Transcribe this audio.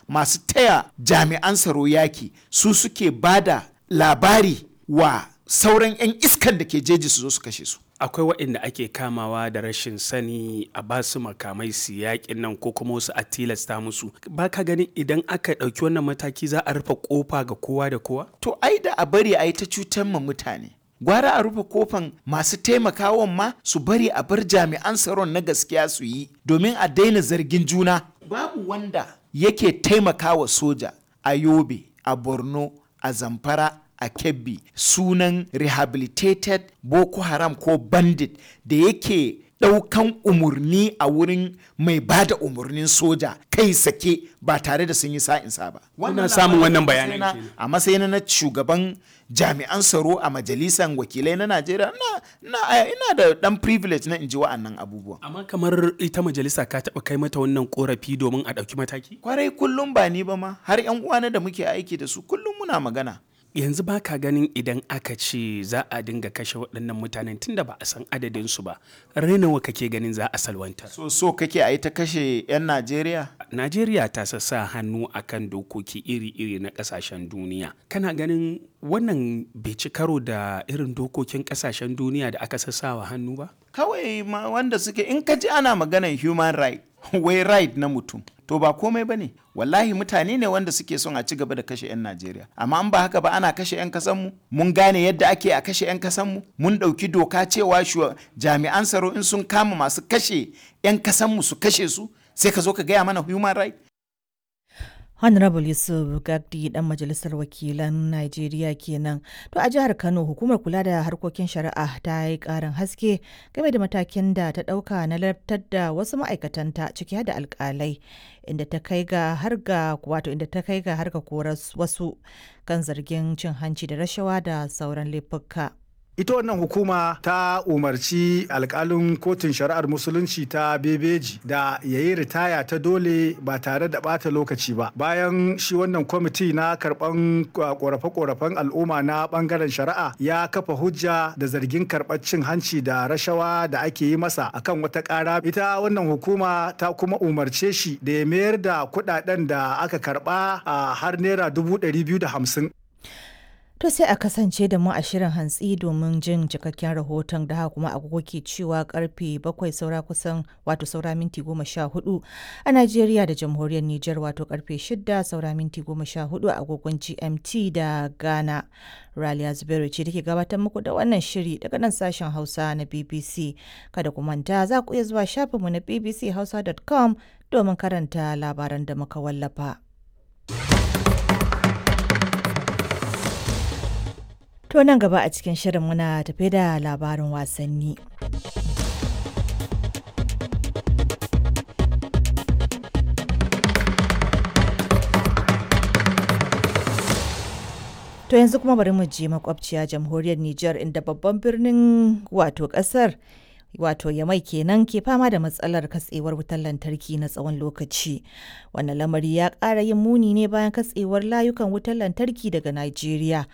masu taya jami'an tsaro yaki su suke bada labari wa sauran 'yan iskan da ke jeji su zo su kashe su akwai waɗanda ake kamawa da rashin sani a ba su makamai su yaƙin nan ko kuma wasu a tilasta musu ba ka ganin idan aka ɗauki wannan mataki za a rufe ƙofa ga kowa da kowa to ai da a bari a yi ta cutar ma mutane gwara a rufe kofan masu taimakawan ma su bari a bar jami'an tsaron na gaskiya su yi domin a daina zargin juna babu wanda yake taimakawa soja a yobe a borno a zamfara a kebbi sunan rehabilitated boko haram ko bandit da yake ɗaukan umarni a wurin mai ba da umarnin soja kai sake ba tare da sun yi sa'insa ba. Kuna samun wannan bayanan na- kenan. A matsayin na shugaban jami'an tsaro a majalisar wakilai na Najeriya na, na, ina da ɗan privilege na in ji wa'annan abubuwan. amma kamar ita majalisa ka taɓa kai mata wannan ƙorafi domin a ɗauki mataki Kwarai kullum ba ni ba ma har 'yan uwana da muke aiki da su kullum muna magana. yanzu ba ka ganin idan aka ce za a dinga kashe waɗannan mutanen tunda ba a san adadinsu ba rainawa kake ganin za a salwantar So so kake a yi ta kashe 'yan Najeriya? Najeriya ta sassa hannu akan dokoki iri-iri na kasashen duniya. Kana ganin wannan bai ci karo da irin dokokin kasashen duniya da aka sassawa hannu ba? kawai ma wanda suke in ka ji ana maganar human right wai right na mutum to ba komai ba ne wallahi mutane ne wanda suke son a ci gaba da kashe 'yan najeriya amma an ba haka ba ana kashe 'yan kasanmu mun gane yadda ake a kashe 'yan kasanmu mun ɗauki doka cewa shuwa- jami'an tsaro in sun kama masu kashe 'yan kasanmu su kashe su sai ka zo ka gaya mana human right Honorable Yusuf Gagdi dan majalisar wakilan Najeriya kenan. To a jihar Kano hukumar kula da harkokin shari'a ta yi karin haske game da matakin da ta dauka na lartar da wasu ma'aikatanta ciki har da alkalai inda ta kai ga har ga wato inda ta kai ga har ga korar wasu kan zargin cin hanci da rashawa da sauran laifuka. ita wannan hukuma ta umarci alkalin kotun shari'ar musulunci ta bebeji da ya yi ritaya ta dole ba tare da bata lokaci ba bayan shi wannan kwamiti na karban korafe-korafen al'umma na bangaren shari'a ya kafa hujja da zargin karɓar cin hanci da rashawa da ake yi masa akan wata ƙara ita wannan hukuma ta kuma umarce shi da ya mayar da kuɗaɗen da aka karɓa a har naira dubu ɗari biyu da hamsin To sai a kasance da mu a shirin hantsi domin jin cikakken rahoton da haka kuma agogo ke cewa karfe bakwai saura kusan wato saura minti goma sha hudu a Najeriya da jamhuriyar Nijar wato karfe shida saura minti goma sha hudu a agogon GMT da Ghana. Raliya Zubairu ce take gabatar muku da wannan shiri daga nan sashen Hausa na BBC. Kada ku manta za ku iya zuwa shafinmu na bbchausa.com domin karanta labaran da muka wallafa. To nan gaba a cikin shirin muna tafe da labarin wasanni. To yanzu kuma bari mu je makwabciya jamhuriyar Nijar inda babban birnin wato kasar wato yamai kenan ke fama da matsalar katsewar wutar lantarki na tsawon lokaci wannan lamari ya ƙara yin muni ne bayan katsewar layukan wutar lantarki daga Najeriya